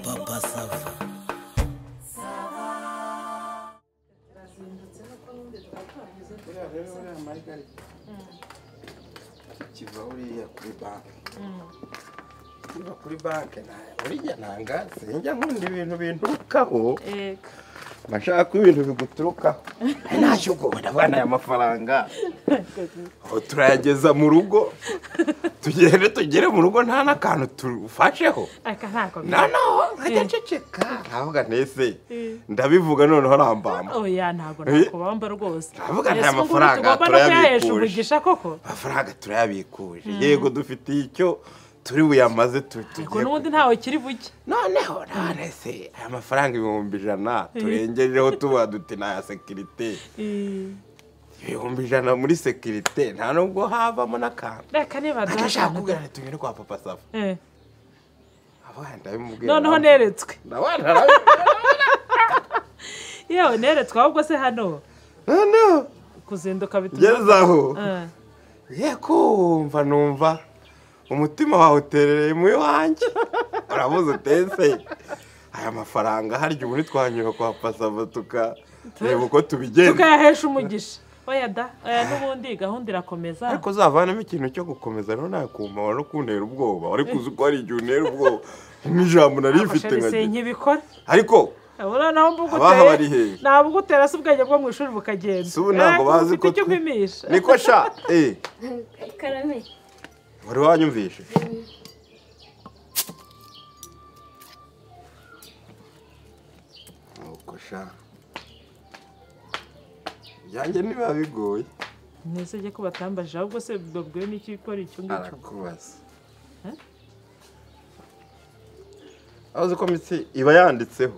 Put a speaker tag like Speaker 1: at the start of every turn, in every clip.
Speaker 1: papa sava
Speaker 2: buriya rero buriya mayigari kiva buriya kuri banki kiva kuri banki buriya nanga sinjya nkunda ibintu binturukaho
Speaker 3: Ego.
Speaker 2: mba nshaka ko ibintu biguturukaho ntacyo ubwoba ndabona aya mafaranga aho turayageza mu rugo tugende tugere mu rugo nta n'akantu tufasheho
Speaker 3: Aka ntako
Speaker 2: na no ntagaceceka ntavuga ntese ndabivuga noneho rambamba
Speaker 3: oya ntabwo
Speaker 2: Eh?
Speaker 3: nakubamba rwose
Speaker 2: Ndavuga nta
Speaker 3: Ese ngo
Speaker 2: mafaranga
Speaker 3: tugomba no
Speaker 2: turayabikuje.
Speaker 3: kuyahesha umugisha koko
Speaker 2: amafaranga turayabikuje yego dufitiye icyo turi buyamaze tu-
Speaker 3: ariko
Speaker 2: tugiye
Speaker 3: n'ubundi ntawe kiri buke
Speaker 2: noneho none se aya mafaranga ibihumbi ijana turengejeho tuba duti ni aya sekirite ibihumbi ijana muri sekirite nta nubwo havamo n'akantu
Speaker 3: reka niba
Speaker 2: ndashaka kubwira ngo tugende kwa papa safa
Speaker 3: Eh.
Speaker 2: abana ndabimubwira
Speaker 3: noneho
Speaker 2: ndabona-
Speaker 3: neretswe
Speaker 2: ndabona ndabona-
Speaker 3: yewe neretswe ahubwo se hano
Speaker 2: noneho
Speaker 3: kuzinduka bituma
Speaker 2: ngeze aho
Speaker 3: Eh.
Speaker 2: ye kumva numva umutima wawe uterereye mu wanjye urabuze utese aya mafaranga harya ubundi twanyura kwa pasava tukareba uko tubigenza
Speaker 3: tukayahesha umugisha oya da oya n'ubundi gahunda irakomeza
Speaker 2: ariko uzavanamo ikintu cyo gukomeza rero nakumva wari kuntera ubwoba wari kuzi ko hari igihe untera ubwoba nk'ijambo nari
Speaker 3: Ako
Speaker 2: rifite
Speaker 3: sheri
Speaker 2: nka
Speaker 3: si nkibikora
Speaker 2: ariko
Speaker 3: abona naho
Speaker 2: Abaha bari hehe?
Speaker 3: mbuguteye nabugutera se ubwenge bwo mu ishuri bukagenda
Speaker 2: si ubu ntabwo
Speaker 3: Eh,
Speaker 2: bazi
Speaker 3: ufite
Speaker 2: ko
Speaker 3: icyo
Speaker 2: twe-
Speaker 3: upimisha
Speaker 2: niko sha eh
Speaker 4: karame
Speaker 2: wari wanyumvishe nuko sha ibyanjye ntibiba bigoye
Speaker 3: mwese jye ko batambaje ahubwo se babwiwe n'icyo ikora icyo ngicyo
Speaker 2: arakubaza
Speaker 3: Eh?
Speaker 2: aho uzi ko mitsi iba yanditseho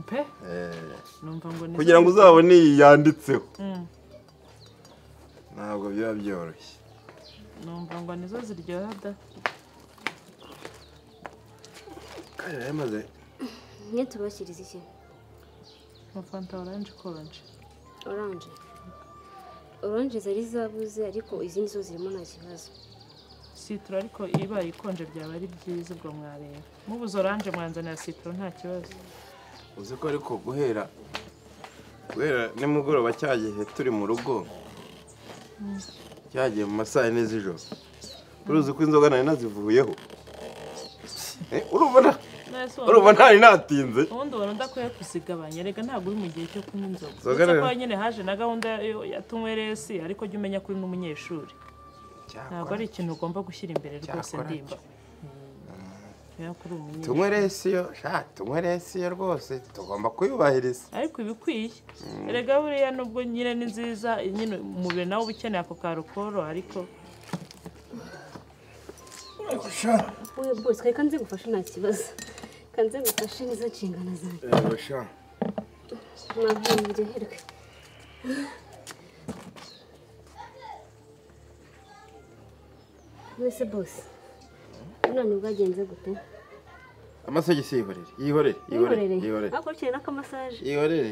Speaker 3: pe
Speaker 2: Eh,
Speaker 3: numva ngo ni
Speaker 2: kugira ngo uzabone iyi yanditseho
Speaker 3: Mm.
Speaker 2: ntabwo biba byoroshye
Speaker 3: numva ngo nizo ziryoha da
Speaker 2: kandi rero maze
Speaker 4: mwe tubashyiriza iki
Speaker 3: nka fanta oranje konje
Speaker 4: oranje oranje zari zabuze ariko izindi zo zirimo nta kibazo
Speaker 3: sitoro ariko ibaye ikonje byaba ari byiza ubwo mwareba mubuze oranje mwanzanira sitoro nta kibazo
Speaker 2: uzi ko ariko guhera guhera nimugoroba cya gihe turi mu rugo cyagiye mu ma saa yine z'ijoro uruzi ko inzoga nari nazivuyeho Eh, urumva nta-
Speaker 3: Nahise
Speaker 2: urumva
Speaker 3: ubona-
Speaker 2: ntari natinze
Speaker 3: ubundi ubona udakwiye kuzigabanya rega ntabwo uri mu gihe cyo kunywa inzoga
Speaker 2: Inzoga
Speaker 3: uretse
Speaker 2: rero-
Speaker 3: ko nyine haje na gahunda yo- ya tunyweresi ariko jya umenya ko uri n'umunyeshuri ntabwo ari ikintu ugomba gushyira imbere rwose
Speaker 2: Cyakora
Speaker 3: ndimba kubera ko uri umunyeshuri
Speaker 2: tunywe resiyo sha tunywe resiyo rwose tugomba kuyubahiriza
Speaker 3: ariko iba ikwiye erega buriya nubwo nyine ni nziza nyine umubiri nawe uba ukeneye ako karokoro ariko
Speaker 4: wowe bwose kari kanze gufasha nta kibazo kanze gufashe nizo nshingano zanjye mwavuye muryoherwe mwese bose none bwagenze gute
Speaker 2: amasogisi yihorere yihorere yihorere
Speaker 4: mwihorere
Speaker 2: yihorere
Speaker 4: hakurikiranye n'akamasaje
Speaker 2: yihorere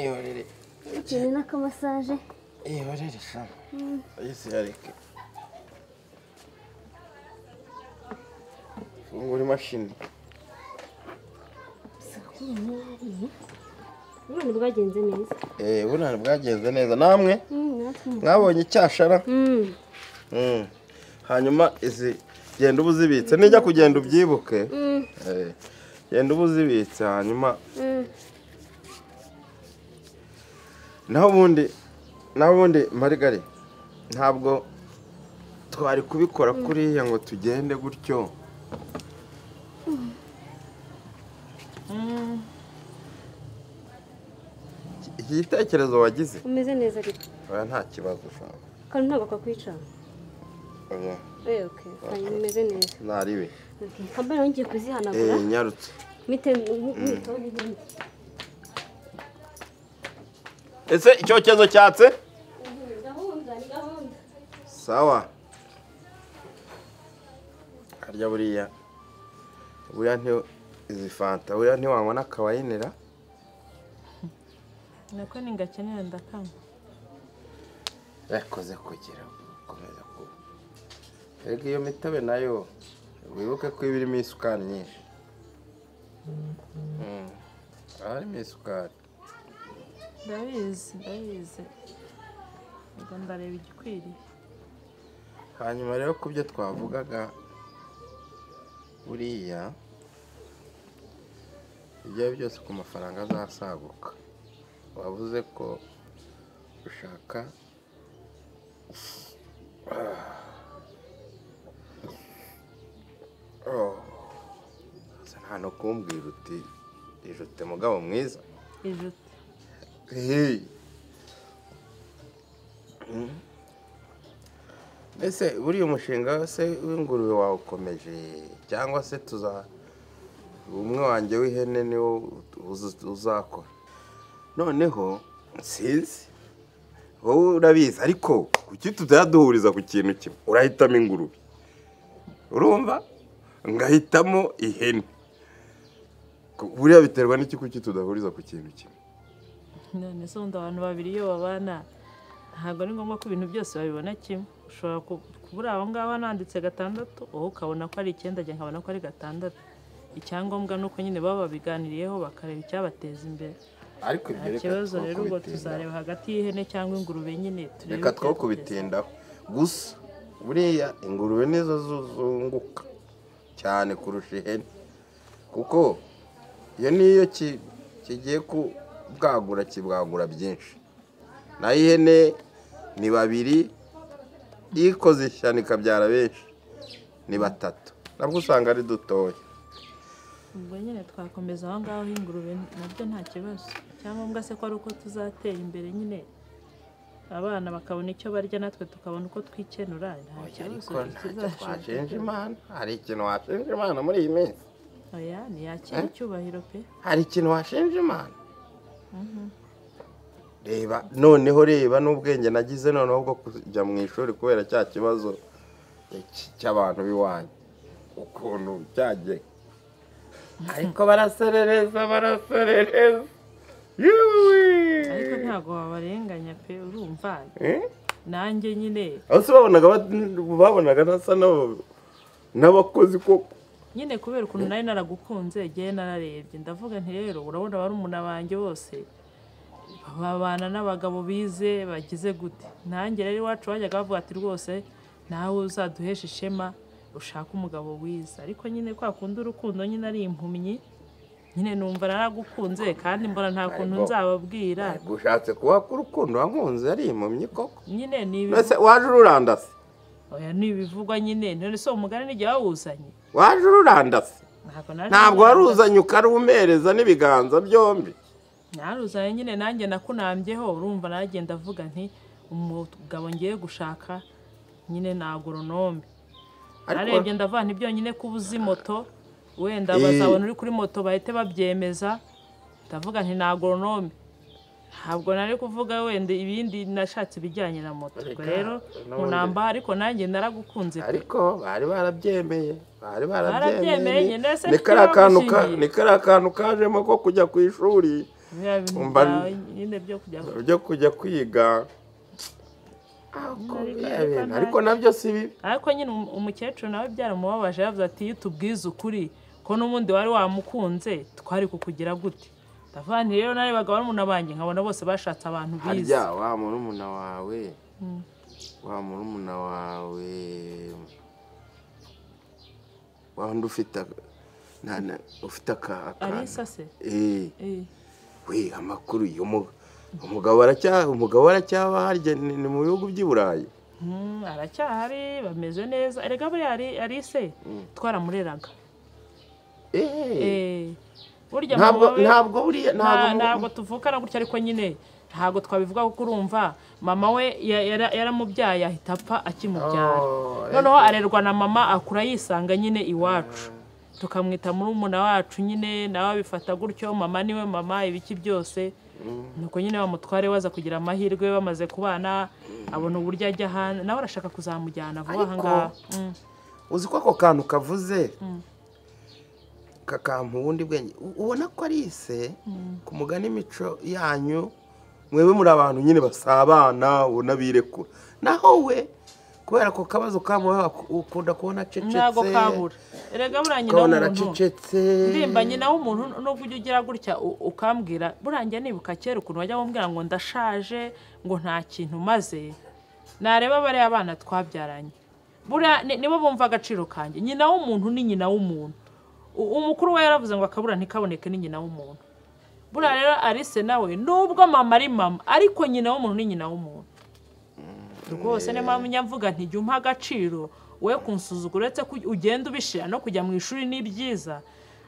Speaker 2: yihorere
Speaker 4: hakurikiranye n'akamasaje
Speaker 2: yihorere sha ayise yareke fungura imashini
Speaker 4: none bwagenze neza
Speaker 2: eee buriya bwagenze neza namwe
Speaker 4: Mm, natwe
Speaker 2: mwabonye icyashara
Speaker 4: Mm,
Speaker 2: Mm. hanyuma izi genda uba uzibitse nijya kugenda ubyibuke
Speaker 4: mm,
Speaker 2: Eh, genda uba uzibitse hanyuma
Speaker 4: mm.
Speaker 2: naho ubundi naho ubundi marigari ntabwo twari kubikora kuriya ngo tugende gutyo Iki- iki gitekerezo wagize
Speaker 4: umeze neza ariko
Speaker 2: oya nta kibazo ushaka
Speaker 4: kandi ntabwo kakwica
Speaker 2: oya
Speaker 4: Eh, okay. hanyuma umeze neza
Speaker 2: ntari we
Speaker 4: Okay. kambaye nawe ngiye kuzihanagura
Speaker 2: Eh, nyarutse
Speaker 4: mite mwitaho n'ibindi
Speaker 2: ese icyokezo cyatse
Speaker 4: gahunda ni gahunda
Speaker 2: sawa harya buriya buriya nti izi fanta buriya ntiwanywa n'akawayinira
Speaker 3: nako ningakenera ndakanywa
Speaker 2: yakoze kugira ngo ukomeze kuba erega iyo mitobe nayo wibuke ko iba irimo isukari nyinshi haba harimo isukari
Speaker 3: ndabizi ndabizi ubwo ndareba igikwiriye
Speaker 2: hanyuma rero ku byo twavugaga buriya ibyo ari byo byose ku mafaranga azasaguka wavuze ko ushaka nta no kumbwira uti ijute mugabo mwiza
Speaker 3: ijute
Speaker 2: Hey. Ese buriya umushinga se w'ingurube wawe ukomeje cyangwa se tuza umwe wanjye w'ihene niwo uzu- uzakora noneho sinzi wowe urabizi ariko kuki tutaduhuriza ku kintu kimwe urahitamo ingurube urumva ngahitamo ihene Ku- buriya biterwa n'iki kuki tudahuriza ku kintu kimwe
Speaker 3: none se ubundi abantu babiri iyo babana ntabwo ari ngombwa ko ibintu byose babibona kimwe ushobora ku- kubura aho ngaho nanditse gatandatu wowe ukabona ko ari icyenda njye nkabona ko ari gatandatu icyangombwa ni uko nyine baba babiganiriyeho bakareba icyabateza imbere
Speaker 2: ariko ibyo
Speaker 3: nta
Speaker 2: reka
Speaker 3: kibazo
Speaker 2: two
Speaker 3: rero ubwo
Speaker 2: kubitindaho.
Speaker 3: tuzareba hagati y'ihene cyangwa ingurube nyine turebe
Speaker 2: reka two
Speaker 3: icyatugeza.
Speaker 2: kubitindaho gusa buriya ingurube nizo zuzunguka cyane kurusha ihene kuko iyo niyo ki- kigiye kubwagura kibwagura byinshi naho ihene ni babiri ikoze ishyano ikabyara benshi ni batatu nabwo usanga ari dutoya
Speaker 3: ubwo nyine twakomeza aho ngaho ingurube nabyo nta kibazo icyangombwa se ko ari uko tuzatera imbere nyine abana bakabona icyo barya natwe tukabona uko twikenura nta kibazo
Speaker 2: ariko ntacyo
Speaker 3: kizashoboka.
Speaker 2: twashinja imana hari ikintu washinja imana muri iyi minsi
Speaker 3: oya ntiyakira icyubahiro pe
Speaker 2: hari ikintu washinja imana reba noneho reba n'ubwenge nagize noneho bwo kujya mu ishuri kubera cya kibazo cy- cy'abantu b'iwanyu ukuntu byagiye ariko baraserereza baraserereza yewe
Speaker 3: ariko ntabwo wabarenganya pe urumva
Speaker 2: Eh?
Speaker 3: nanjye nyine
Speaker 2: aho se babonaga bat- babonaga nasa n'abo- n'abakozi koko
Speaker 3: nyine kubera ukuntu nari naragukunze igihe nararebye ndavuga nti rero urabona barumuna banjye bose babana n'abagabo bize bagize gute nanjye rero iwacu bajyaga bavuga ati rwose nawe uzaduhesha ishema ushake umugabo wiza ariko nyine kwa kundi urukundo nyine ari impumyi nyine numva naragukunze kandi mbona nta kuntu
Speaker 2: Ariko-
Speaker 3: nzababwira
Speaker 2: ushatse kuba ku rukundo wankunze ari impumyi koko
Speaker 3: nyine ni
Speaker 2: mbese waje ururandase
Speaker 3: oya ni ibivugwa nyine none se uwo mugani n'igihe wawuzanye
Speaker 2: waje ururandase
Speaker 3: ntabwo naje
Speaker 2: ntabwo wari uzanye ukarumereza n'ibiganza byombi
Speaker 3: naruzanye nyine nanjye nakunambyeho urumva naragenda avuga nti umugabo ngiye gushaka nyine ni agoronome narebye ndavuga nti byonyine ko uba uzi moto wenda
Speaker 2: Eh.
Speaker 3: bazabona uri kuri moto bahite babyemeza ndavuga nti ni agoronome ntabwo nari kuvuga wenda ibindi nashatse ibijyanye na moto
Speaker 2: Reka,
Speaker 3: ubwo rero
Speaker 2: n'ubundi-
Speaker 3: unamba ariko nanjye naragukunze pe.
Speaker 2: ariko bari barabyemeye bari
Speaker 3: Barabyemeye,
Speaker 2: barabyemeye
Speaker 3: nyine se
Speaker 2: ni kariya
Speaker 3: ntituri
Speaker 2: kantu ka-
Speaker 3: babishingiye.
Speaker 2: ni kariya kantu kajemo ko kujya ku ishuri
Speaker 3: biriya bintu
Speaker 2: Umva-
Speaker 3: byawe nyine byo kujya
Speaker 2: byo kujya kwiga Ako,
Speaker 3: Ariko-
Speaker 2: biriya
Speaker 3: ariko
Speaker 2: bintu,
Speaker 3: nta-
Speaker 2: ariko nabyo si bibi
Speaker 3: ariko nyine um- umukecuru nawe byaramubabaje yavuze ati iyo utubwize ukuri ko n'ubundi wari wamukunze twari kukugira gute ndavuga nti rero narebaga barumuna banjye nkabona bose bashatse abantu bize
Speaker 2: harya wa murumuna wawe wa murumuna wawe wa wundi ufite aka- na- na- ufite aka- akantu
Speaker 3: arisa se
Speaker 2: Eh.
Speaker 3: Eh,
Speaker 2: we amakuru uyu mu- umugabo aracya- umugabo aracyaba harya ni ni mu bihugu by'i burayi
Speaker 3: mm, aracyahari bameze neza erega buriya ari- arise twaramureraga
Speaker 2: Eh,
Speaker 3: Eh, burya
Speaker 2: ntabwo
Speaker 3: mama we-
Speaker 2: ntabwo buriya
Speaker 3: nta-
Speaker 2: ntabwo
Speaker 3: ntabwo tuvukana gutya ariko nyine ntabwo twabivuga kuko urumva mama we ya- yara- yaramubyaye ahita apfa akimubyara
Speaker 2: Oh,
Speaker 3: noneho arerwa na mama akura yisanga nyine iwacu tukamwita murumuna wacu nyine nawe abifata gutyo mama niwe mama ibiki byose nuko nyine bamutware baza kugira amahirwe bamaze kubana abona uburyo ajya hanze nawe arashaka kuzamujyana vuba aha
Speaker 2: Ariko-
Speaker 3: ngaha Mm.
Speaker 2: uzi ko ako kantu kavuze kakampa ubundi bwenge U- ubona ko ari ise ku mugani imico yanyu mwebwe muri abantu nyine basabana ubona birekura naho we kubera ko kabazo kamuha ukunda kubona acecetse
Speaker 3: ntabwo kabura erega buriya nyina
Speaker 2: ukabona
Speaker 3: w'umuntu
Speaker 2: aracecetse
Speaker 3: ndimba nyina w'umuntu nubwo ujya ugira gutya u- ukambwira buriya nibuka kera ukuntu wajya wumvira ngo ndashaje ngo nta kintu maze nareba bariya bana twabyaranye buriya ni- nibo bumva agaciro kanjye nyina w'umuntu ni nyina w'umuntu U- umukuru we yaravuze ngo akabura ntikaboneke ni nyina w'umuntu buriya rero alice nawe nubwo mama ari mama ariko nyina w'umuntu ni nyina w'umuntu rwose niyo mpamvu njya mvuga nti jya umpa agaciro we kunsuzugura uretse ko ugenda ubishira no kujya mu ishuri ni byiza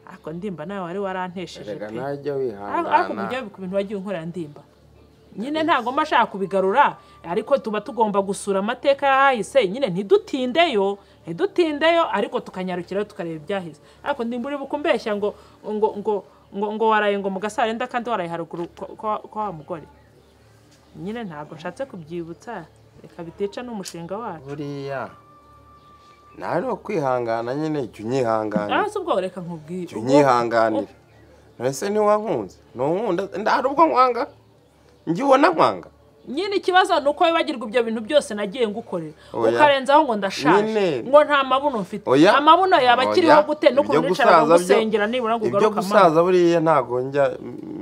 Speaker 3: ariko ndimba nawe wari warantesheje
Speaker 2: reka
Speaker 3: pe
Speaker 2: najya
Speaker 3: ariko ariko
Speaker 2: wihangana
Speaker 3: mujya ku bintu wagiye unkorera ndimba nyine ntabwo mba ashaka kubigarura ariko tuba tugomba gusura amateka y'ahahise nyine ntidutindeyo ntidutindeyo ariko tukanyarukirayo tukareba ibyahise ariko ndimba uri bukumbeshya ngo ngo ngo ngo ngo waraye ngo mu gasarenda kandi waraye haruguru kwa- kwa kwa wa mugore nyine ntabwo nshatse kubyibutsa reka bitica n'umushinga wacu
Speaker 2: buriya nawe ni ukwihangana nyine jya unyihangana
Speaker 3: Ah, si ubwo reka nkubwire
Speaker 2: jya unyihanganira mbese ntiwankunze ntunkunda hari ubwo nkwanga njye ubona nkwanga
Speaker 3: nyine ikibazo ni uko wibagirwa ibyo bintu byose nagiye ngukorera
Speaker 2: Oya.
Speaker 3: ukarenzaho ngo ndashaje
Speaker 2: Nyine.
Speaker 3: ngo nta mabuno mfite
Speaker 2: Oya.
Speaker 3: amabuno yaba
Speaker 2: Oya.
Speaker 3: akiriho gute
Speaker 2: Ibyo
Speaker 3: n'ukuntu nicara
Speaker 2: gusaza byo-
Speaker 3: ngusengera nibura ngo
Speaker 2: ibyo
Speaker 3: ugaruke amahoro
Speaker 2: gusaza buriya ntabwo njya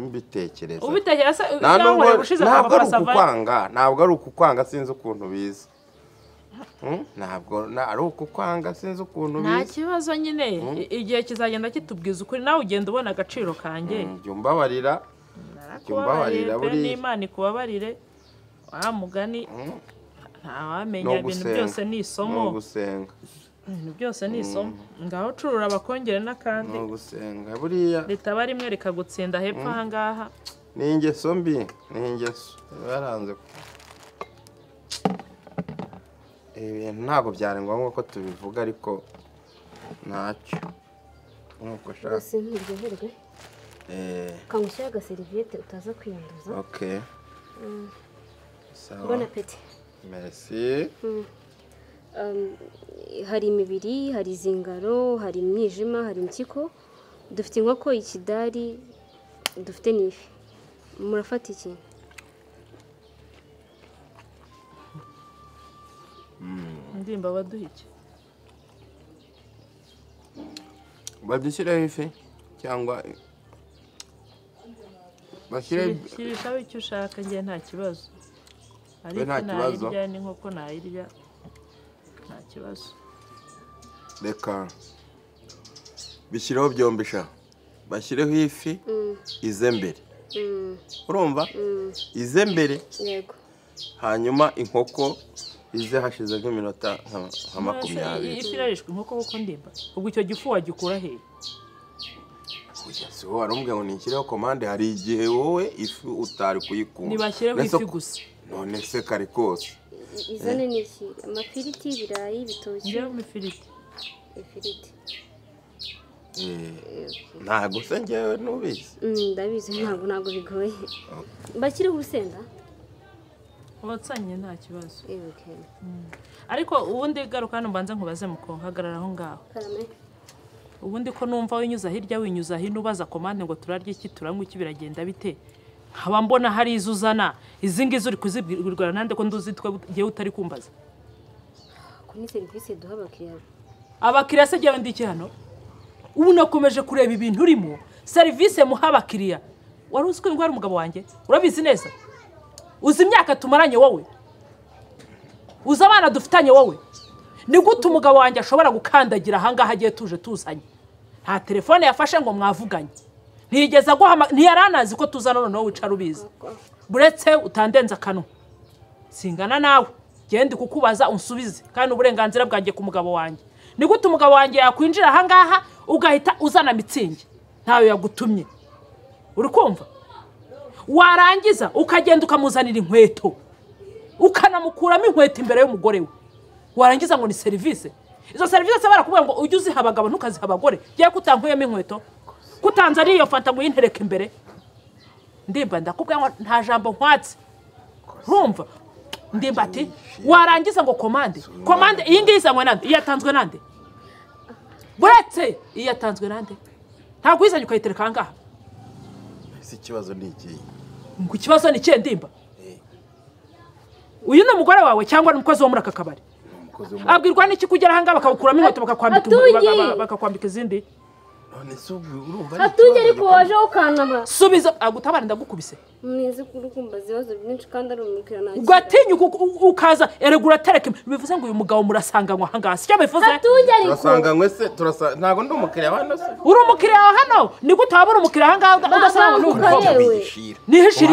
Speaker 2: mbitekereza
Speaker 3: ubitekera se
Speaker 2: nta nubwo
Speaker 3: yankorera ushize
Speaker 2: ntabwo ari
Speaker 3: akava
Speaker 2: ukukwanga ntabwo ari ukukwanga sinzi ukuntu biza Hmm? ntabwo na- ari ukukwanga sinzi ukuntu
Speaker 3: nta
Speaker 2: biza
Speaker 3: kibazo nyine I- igihe kizagenda kitubwiza ukuri nawe ugenda ubona agaciro kanjye
Speaker 2: jya umbabarira jya umbabarira
Speaker 3: Narakubabarira pe
Speaker 2: buriya
Speaker 3: n'imana ikubabarire wa mugani
Speaker 2: ni
Speaker 3: ntawamenya ibintu
Speaker 2: ugusenga
Speaker 3: byose ni isomo
Speaker 2: ni ugusenga
Speaker 3: ibintu byose ni isomo ngaho curura abakongere n'akandi
Speaker 2: ni ugusenga buriya
Speaker 3: ritaba rimwe rikagutsinda hepfo aha ngaha
Speaker 2: ni ingeso mbi ni ingeso baranze ibi bintu ntabwo byari ngombwa ko tubivuga ariko ntacyo nkuko ushaka
Speaker 4: rwose nturyoherwe
Speaker 2: eee
Speaker 4: ukamushyiraho agaseriviyete utaza kwiyanduza
Speaker 2: ok sawa
Speaker 4: mbona peti
Speaker 2: merci
Speaker 4: hari imibiri hari izingaro hari imyijima hari impyiko dufite inkoko ikidari dufite n'ifi murafata iki
Speaker 3: ndimba waduhike
Speaker 2: badushyireho ifi cyangwa bashyire
Speaker 3: shirishaho icyo ushaka njye nta kibazo ariko
Speaker 2: nta kibazo.
Speaker 3: nayirya n'inkoko nayirya nta kibazo
Speaker 2: reka bishyireho byombi sha bashyireho ifi ize mbere urumva ize mbere
Speaker 4: yego
Speaker 2: hanyuma inkoko ize hashize nk'iminota nka- nka makumyabiri
Speaker 3: ifi irarishwa inkoko kuko ndimba ubwo icyo gifu wagikura he
Speaker 2: Oya, si wowe warumbwira ngo nishyireho komande hari igihe wowe ifi utari kuyikunda
Speaker 3: ntibashyireho
Speaker 2: Nese
Speaker 3: ifi
Speaker 2: ko-
Speaker 3: gusa
Speaker 2: none se kari kose
Speaker 4: I- izane n'iki amafiriti ibirayi ibitoki
Speaker 3: njyewe ifiriti
Speaker 4: ifiriti
Speaker 2: ntabwo se ngewe nubizi
Speaker 4: Mm, ndabizi ntabwo ntabwo bigoye bashyireho urusenda
Speaker 3: watsanye nta kibazo
Speaker 4: Yego, okay.
Speaker 3: ariko ubundi garuka hano mbanza nkubaze muko hagarara aho ngaho
Speaker 4: karame
Speaker 3: ubundi ko numva winyuza hirya winyuza hino ubaza komande ngo turarya iki turanywa iki biragenda bite nkaba mbona hari izo uzana izi ngizi uri kuzibwirwa nande ko nduzi twe ngewe utari kumbaza
Speaker 4: ako ni serivisi duha abakiriya
Speaker 3: abakiriya se jyawe ndiki hano ubu nakomeje kureba ibintu urimo serivisi muha abakiriya wari uzi ko ndwara umugabo wanjye urabizi neza uzi imyaka tumaranye wowe uzi abana dufitanye wowe ni gute umugabo wanjye ashobora gukandagira ahangaha agiye tuje tuzanye nta telefone yafashe ngo mwavuganye ntiyigeze aguhama ntiyari anazi ko tuzana noneho wicara ubizi buretse utandenza akanwa singana nawe genda kukubaza unsubize kandi uburenganzira bwanjye ku mugabo wanjye ni gute umugabo wanjye yakwinjira ahangaha ugahita uzana mitsingi ntayo yagutumye uri kumva warangiza ukagenda ukamuzanira inkweto ukanamukuramo inkweto imbere y'umugore we warangiza ngo ni serivisi izo serivisi se barakubwira ngo ujye uziha abagabo ntukaziha abagore yewe kutankuyemo inkweto kutanzaniye iyo fanta ngo uyintereke imbere ndimba ndakubwira ngo nta jambo nkwatse ntumva ndimba ati warangiza ngo komande komande iyi ngiyi izanywe nande iyo yatanzwe nande buretse iyo yatanzwe nande ntabwo uyizanye ukayitereka aha ngaha
Speaker 2: ese ikibazo ni ikihe
Speaker 3: ngo ikibazo ni ikihe ndimba uyu ni umugore wawe cyangwa ni umukozi wo muri aka kabari
Speaker 2: bakoze mu
Speaker 3: abwirwa n'iki kugera ahangaha bakabukuramo inkweto bakakwambika
Speaker 4: Atungi!
Speaker 3: baka- bakakwambika izindi
Speaker 2: none se ubu urumva ari
Speaker 4: hatunge
Speaker 2: ikibazo
Speaker 4: ariko wajeho ukantaba
Speaker 3: subiza agutabara ndagukubise
Speaker 4: mwize kurukumbaza ibibazo byinshi kandi ari umukiriya nta
Speaker 3: ugatinyuka uku- u- ukaza eregura tereke bivuze ngo uyu mugabo murasanganywa ahangaha sicyo bivuze
Speaker 4: hatunge ariko
Speaker 2: turasanganywe se turasa ntabwo ndi umukiriya wa hano se
Speaker 3: uri umukiriya wa hano nigute waba uri umukiriya ahangaha uga- ugasanga ngo ni
Speaker 4: Urumva
Speaker 3: umukobwa
Speaker 4: yewe.
Speaker 2: bihishira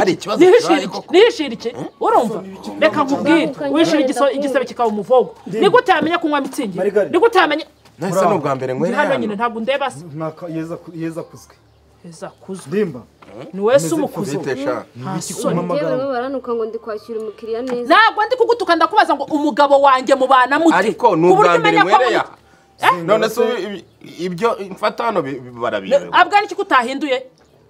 Speaker 3: nihishirike
Speaker 2: kibaye
Speaker 3: nihishirike
Speaker 2: koko
Speaker 3: nihishirike urumva reka nkubwire
Speaker 4: Utandukanye,
Speaker 3: wishira
Speaker 4: wenda
Speaker 3: igiso- igisebe kikaba umuvogo nigute yamenya kunywa mitsingi
Speaker 1: Marigari.
Speaker 3: nigute yamenya
Speaker 2: nahise ni ubwa mbere
Speaker 3: ndi
Speaker 2: nywera
Speaker 3: hano nyine
Speaker 2: hano
Speaker 3: ntabwo ndeba se
Speaker 1: Mwaka yeza ku- yeza kuzwe
Speaker 3: heza kuzwe
Speaker 1: ndimba
Speaker 3: ni wese
Speaker 1: Meze
Speaker 3: umukuzo
Speaker 2: Vite sha.
Speaker 3: nta
Speaker 1: kumpa
Speaker 3: soni
Speaker 1: amagara?
Speaker 4: yewe barimo baranuka ngo ndi kwakira umukiriya neza
Speaker 3: ntabwo ndi kugutuka ndakubaza ngo umugabo wanjye mubana mute
Speaker 2: ariko ni
Speaker 3: Ku buryo
Speaker 2: ubwa mbere
Speaker 3: umenya ko
Speaker 2: nywera
Speaker 3: mu-
Speaker 2: ya none se ubu ibi- ibyo mfata hano bi- bi- barabiyobewe
Speaker 3: abwa n'iki utahinduye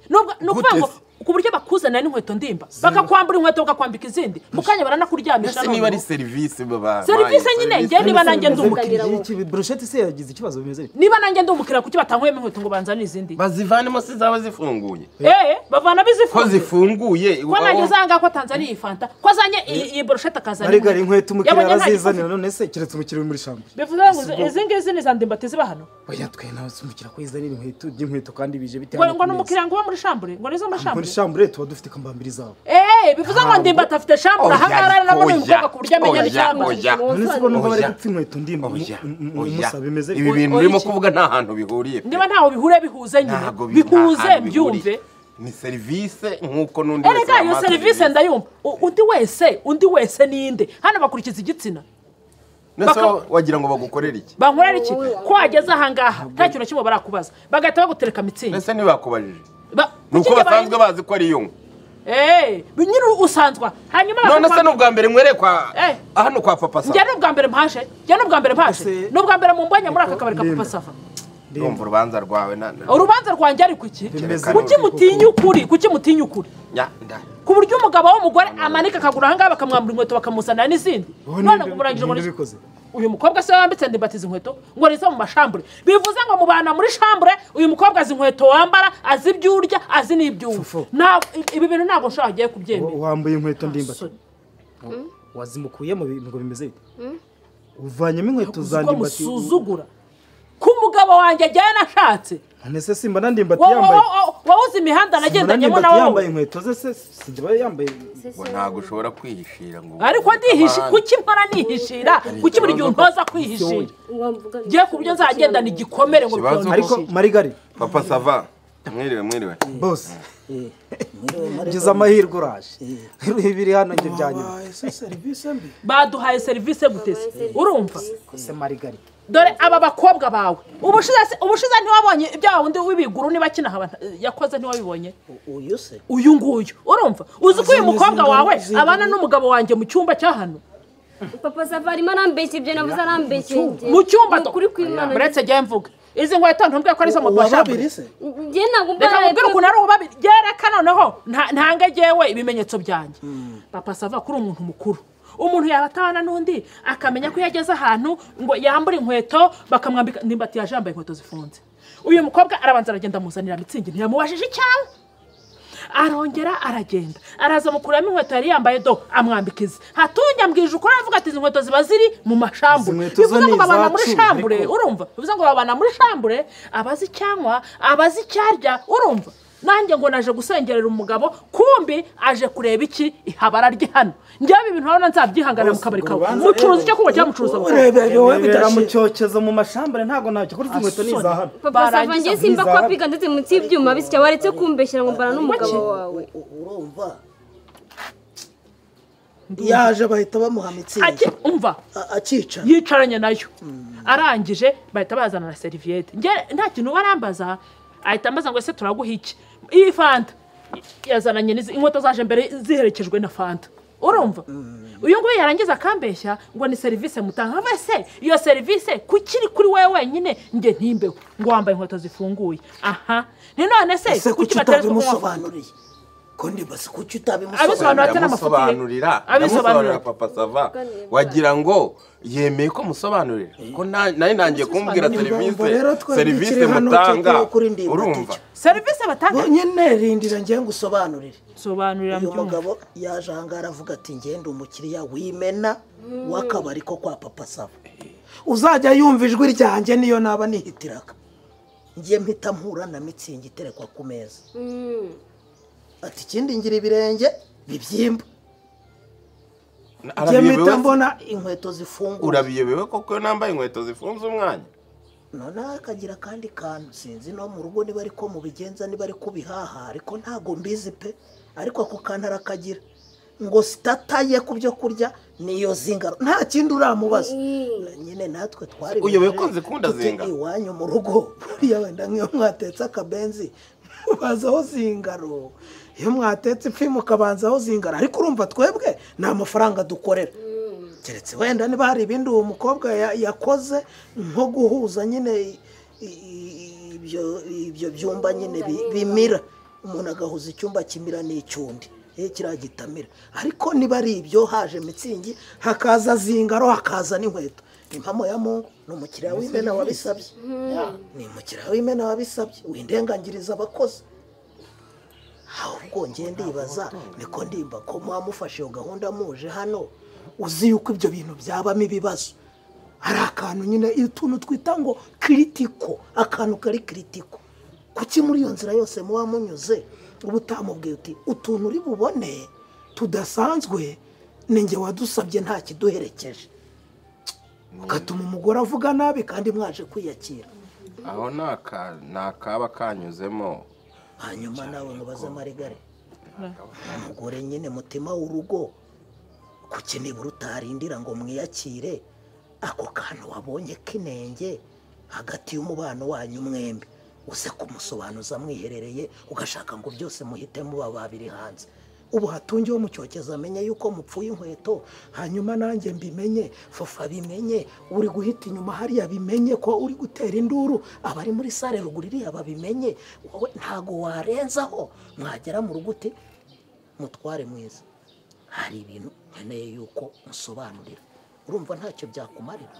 Speaker 3: ni ubwa- ni ukuvuga ngo
Speaker 2: Gute
Speaker 3: ku buryo bakuzanira n'inkweto ndimba bakakwambura inkweto bakakwambika izindi mu kanya baranakuryamisha
Speaker 2: ese niba ari serivisi baba
Speaker 3: serivise
Speaker 2: bayi-
Speaker 3: nyine njye
Speaker 2: serivisi-
Speaker 3: niba nanjye ndi umukiriya
Speaker 1: umukiriya brosheti se yagize ikibazo bimeze bite
Speaker 3: niba nanjye ndi umukiriya kuki batankuyemo inkweto ngo banzane izindi
Speaker 2: bazivanemo se zaba zifunguye
Speaker 3: eh bavanamo
Speaker 2: ko
Speaker 3: izifunze
Speaker 2: zifunguye
Speaker 3: ko nanjye
Speaker 2: aho-
Speaker 3: uzanga ko atanzaniye iyi fanta ko azanye iyi iyi boroshete akazana
Speaker 1: marigari inkweto umukiriya
Speaker 3: Yabonye nta
Speaker 1: arazizanira
Speaker 3: gikombe.
Speaker 1: none se keretse umukiriya uri muri shambo
Speaker 3: bivuze ngo izi- izi ngizi ni za ndimbati ziba hano
Speaker 1: oya twe nawe se umukiriya ko yizanira inkweto inkweto kandi bije bite
Speaker 3: ngo
Speaker 1: hano
Speaker 3: ngo
Speaker 1: ku
Speaker 3: ni
Speaker 1: meza?
Speaker 3: umukiriya ngo uba muri shambure ngo ni izo muri
Speaker 1: muri
Speaker 3: shambure
Speaker 1: shambure tuba dufite kambambiri zabo
Speaker 3: eee bivuze ngo ndimbati afite shambure
Speaker 2: Oya,
Speaker 3: ahangaha rero nabonye uyu
Speaker 2: oya,
Speaker 3: mukobwa ku buryo amenya
Speaker 2: oya,
Speaker 3: ni shambure
Speaker 2: oya.
Speaker 1: none se ko numva bari
Speaker 2: Oya.
Speaker 1: gupfa inkweto ndimba
Speaker 2: Oya,
Speaker 1: mu- mu- mu-
Speaker 2: oya.
Speaker 1: musaba bimeze
Speaker 2: ibi
Speaker 1: bite
Speaker 2: bintu
Speaker 3: Oya
Speaker 2: urimo
Speaker 3: iki?
Speaker 2: kuvuga nta hantu bihuriye pe.
Speaker 3: niba ntaho bihure bihuze nyine
Speaker 2: Ntago bi- nta
Speaker 3: bihuze
Speaker 2: hantu
Speaker 3: byumve
Speaker 2: bihuriye. ni serivisi nk'uko n'undi wese
Speaker 3: erega iyo
Speaker 2: wamuha
Speaker 3: serivisi ndayumva U- undi wese undi wese ninde hano bakurikiza igitsina
Speaker 2: None se
Speaker 3: baka-
Speaker 2: wowe wagira ngo bagukorere iki
Speaker 3: bankorera iki ko wageze ahangaha nta kintu na kimwe barakubaza bagahita bagutereka mitsingi
Speaker 2: ese ntibakubajije
Speaker 3: Ba-
Speaker 2: ni uko
Speaker 3: kuki njye
Speaker 2: basanzwe
Speaker 3: bari-
Speaker 2: bazi ko ari iyo nkwe
Speaker 3: Eh, nyine usanzwa hanyuma
Speaker 2: none se
Speaker 3: bakakwambika-
Speaker 2: ni ubwa mbere nkwereye kwa
Speaker 3: Eh.
Speaker 2: hano kwa papa
Speaker 3: njye
Speaker 2: safa
Speaker 3: ni ubwa mbere mpaje njye ni ubwa mbere mpaje
Speaker 1: Ese-
Speaker 3: ni ubwa mbere mumbonye muri aka kabari ka
Speaker 1: Ndemba.
Speaker 3: papa safa
Speaker 2: ndumva urubanza rwawe na- na-
Speaker 3: urubanza rwanjye ari kuki
Speaker 1: Bimeze
Speaker 3: kuki
Speaker 1: gute
Speaker 3: mutinya ukuri kuki mutinya ukuri
Speaker 2: nya- nda-
Speaker 3: ku buryo umugabo w'umugore amanika akaguru ahangaha bakamwambura inkweto bakamuzanira n'izindi none ngo murangije ngo
Speaker 1: ngo
Speaker 3: ni-
Speaker 1: bikoze
Speaker 3: uyu mukobwa se wambitse ndibatiza inkweto ngo nizo mu mashambure bivuze ngo mu bana muri shambure uyu mukobwa azi inkweto wambara azi ibyo urya azi n'ibyo unywa
Speaker 1: Fufu.
Speaker 3: Ntabwo- ibi bintu ntabwo nshobora agiye kubyemera
Speaker 1: Wa- wambaye inkweto ndimba
Speaker 3: Sorry.
Speaker 1: wazimukuye mu bintu ngo bimeze bite uvanyemo inkweto
Speaker 3: Uzi
Speaker 1: za
Speaker 3: ko
Speaker 1: ndimbati
Speaker 3: musuzugura ko umugabo wanjye agiye nashatse
Speaker 1: none se simba na ndimbati
Speaker 3: Wowe-
Speaker 1: yambaye
Speaker 3: wowe- wowe uzi imihanda
Speaker 1: Simba na
Speaker 3: nagendanyemo na
Speaker 1: ndimbati yambaye
Speaker 3: wowe
Speaker 1: inkweto ze se sijya aba yambaye
Speaker 2: ngo ntabwo ushobora kwihishira ngo
Speaker 3: ariko ndihishi
Speaker 2: abandi.
Speaker 3: kuki mpora nihishira kuki buri gihe untoza kwihishira ngiye ku buryo nzagendana igikomere ngo
Speaker 2: Ikibazo-
Speaker 1: ariko
Speaker 3: byondoshye
Speaker 1: marigari
Speaker 2: papa sava mwiriwe mwiriwe
Speaker 1: bose ngize amahirwe uraje rero ibiri hano njye byanyuma
Speaker 5: ese serivisi mbi
Speaker 3: baduhaye serivisi guteze urumva
Speaker 1: se marigari
Speaker 3: dore aba bakobwa bawe ubushize se- ubushize ntiwabonye ibya wundi w'ibiguru niba akina haba yakoze ntiwabibonye
Speaker 5: uyu se
Speaker 3: uyu nguyu urumva uzi ko uyu
Speaker 5: Zindi
Speaker 3: mukobwa
Speaker 5: zingana-
Speaker 3: wawe
Speaker 5: zingana-
Speaker 3: abana n'umugabo wanjye mu cyumba cya hano
Speaker 4: papa safa arimo arambeshya ibyo navuze arambeshya
Speaker 3: mu cyumba do-
Speaker 4: ukuri kw'imana
Speaker 3: muretse jya mvuga izi nkweto ntumbwire ko ari izo mu bashabure
Speaker 5: se
Speaker 4: njye ntabwo
Speaker 3: reka mubwire
Speaker 4: mbaraye
Speaker 3: ukuntu ari ububabiri byereka noneho nta- ntange jyewe ibimenyetso byanjye papa sava kuri umuntu mukuru umuntu yaba atabana n'undi akamenya ko iyo ageze ahantu ngo yambure inkweto bakamwambika nimba atiyaje yambaye inkweto zifunze uyu mukobwa arabanza aragenda amuzanira mitsingi ntiyamubajije icyawe arongera aragenda araza amukuramo inkweto yari yambaye do amwambika izi hatunge ambwije ukuri aravuga ati izi nkweto ziba ziri mu mashambure
Speaker 1: Izi nkweto zo
Speaker 3: bivuze ngo
Speaker 1: ni
Speaker 3: babana muri
Speaker 1: izacu,
Speaker 3: shambure
Speaker 1: ariko-
Speaker 3: urumva bivuze ngo babana muri shambure abazi icyanywa abazi icyarya urumva nanjye ngo naje gusengerera umugabo kumbi aje kureba iki ihabara rye hano njyewe ibi bintu urabona nzabyihanganira mu kabari kawe mucuruza icyo kuba cyangwa mucuruza mu kabari
Speaker 5: ureba yowe
Speaker 1: bibera mu cyokezo mu mashambure ntabwo ntacyo kuri izi nkweto ni iza hano
Speaker 4: papa safa njye simba ko apiga ndetse munsi y'ibyuma bitya waretse kumbeshyira ngo mbana n'umugabo wawe
Speaker 5: urumva yaje bahita bamuha mitsingi
Speaker 3: Ati, umva
Speaker 5: A- akicara
Speaker 3: yicaranye nayo arangije bahita bazana na seriviyete njye nta kintu barambaza ahita ambaza ngo ese turaguha iki iyi fanta yazananye n'izi inkweto zaje mbere ziherekejwe na fanta urumva uyu nguyu yarangiza akambeshya ngo ni serivisi mutanga nkavuga se iyo serivisi kuki iri kuri wowe wenyine njye ntimbeho ngo wambaye inkweto zifunguye aha ni none se
Speaker 5: ese
Speaker 3: kuki
Speaker 5: kuki
Speaker 3: bateretse kunywa
Speaker 5: utabimusobanuriye ko ndibaza kuki utabimusobanura
Speaker 3: abisobanura ate n'amafuti ye
Speaker 2: ndamusobanurira
Speaker 3: abisobanurira
Speaker 2: ndamusobanurira papa sava wagira ngo yemeye ko musobanurira ko nta- nari nangiye kumbwira
Speaker 5: Ni
Speaker 2: serivisi
Speaker 5: ngombwa rero twebwe
Speaker 2: serivisi
Speaker 5: tukiri hano,
Speaker 2: mutanga
Speaker 5: tukiri kuri ndimbati.
Speaker 2: urumva
Speaker 3: serivisi batanga
Speaker 5: bonyine rindira ngewe ngo usobanurire
Speaker 3: sobanurira
Speaker 5: uyu
Speaker 3: mbyumva
Speaker 5: mugabo yaje ahangaha aravuga ati ngende umukiriya w'imena w'akabari ko kwa papa saba uzajya yumva ijwi ryanjye niyo naba nihitiraga njye mpita mpura na mitsingi iterekwa ku meza ati ikindi ngira ibirenge bibyimba njye
Speaker 2: arabiyobewe
Speaker 5: mpita
Speaker 2: se?
Speaker 5: mbona inkweto zifunguye
Speaker 2: urabiyobewe koko iyo nambaye inkweto zifunze umwanya
Speaker 5: noneho akagira akandi kantu sinzi no mu rugo niba ariko mubigenza niba ariko bihaha ariko ntago mbizi pe ariko ako kantu arakagira ngo sitataye ku byo kurya niyo zingaro nta kindi uramubaza nyine natwe twari
Speaker 2: Uyobewe ko zikunda zingaro?
Speaker 5: iwanyu mu rugo buriya wenda nk'iyo mwatetse akabenzi mubazaho zingaro iyo mwatetse ifi mukabanzaho zingaro ariko urumva twebwe ni amafaranga dukorera keretse wenda niba hari ibindi uwo mukobwa ya- yakoze nko guhuza nyine i- i- ibyo ibyo byumba nyine bi- bimira umuntu agahuza icyumba kimira n'icyundi eh, kiriya gitamira ariko niba ari ibyo haje mitsingi hakaza zingaro hakaza n'inkweto impamo ya mungu ni umukiriya w'imena wabisabye ni umukiriya w'imena wabisabye windengangiriza abakozi ahubwo njye ndibaza niko ndimba ko mwamufashe iyo gahunda muje hano uzi yuko ibyo bintu byabamo ibibazo hari akantu nyine utuntu twita ngo kiritiko akantu kari kiritiko kuki muri iyo nzira yose muba munyuze uba utamubwiye uti utuntu uri bubone tudasanzwe ni njye wadusabye nta kiduherekeje ugatuma umugore avuga nabi kandi mwaje kwiyakira
Speaker 2: aho ni aka- ni akaba kanyuzemo
Speaker 5: hanyuma nawe ngo baze marigare umugore nyine mutima w'urugo kuki nibura utarindira ngo mwiyakire ako kantu wabonye k'inenge hagati y'umubano wanyu mwembi uze kumusobanuza mwiherereye ugashaka ngo byose muhite muba babiri hanze ubu hatunge wo mucyokeza amenye yuko mupfuye inkweto hanyuma nanjye mbimenye fofa abimenye uri guhita inyuma hariya bimenye ko uri gutera induru abari muri sare ruguru iriya babimenye wowe ntago warenzaho mwagera mu rugo uti mutware mwiza hari ibintu nkeneye yuko musobanurira urumva ntacyo byakumarira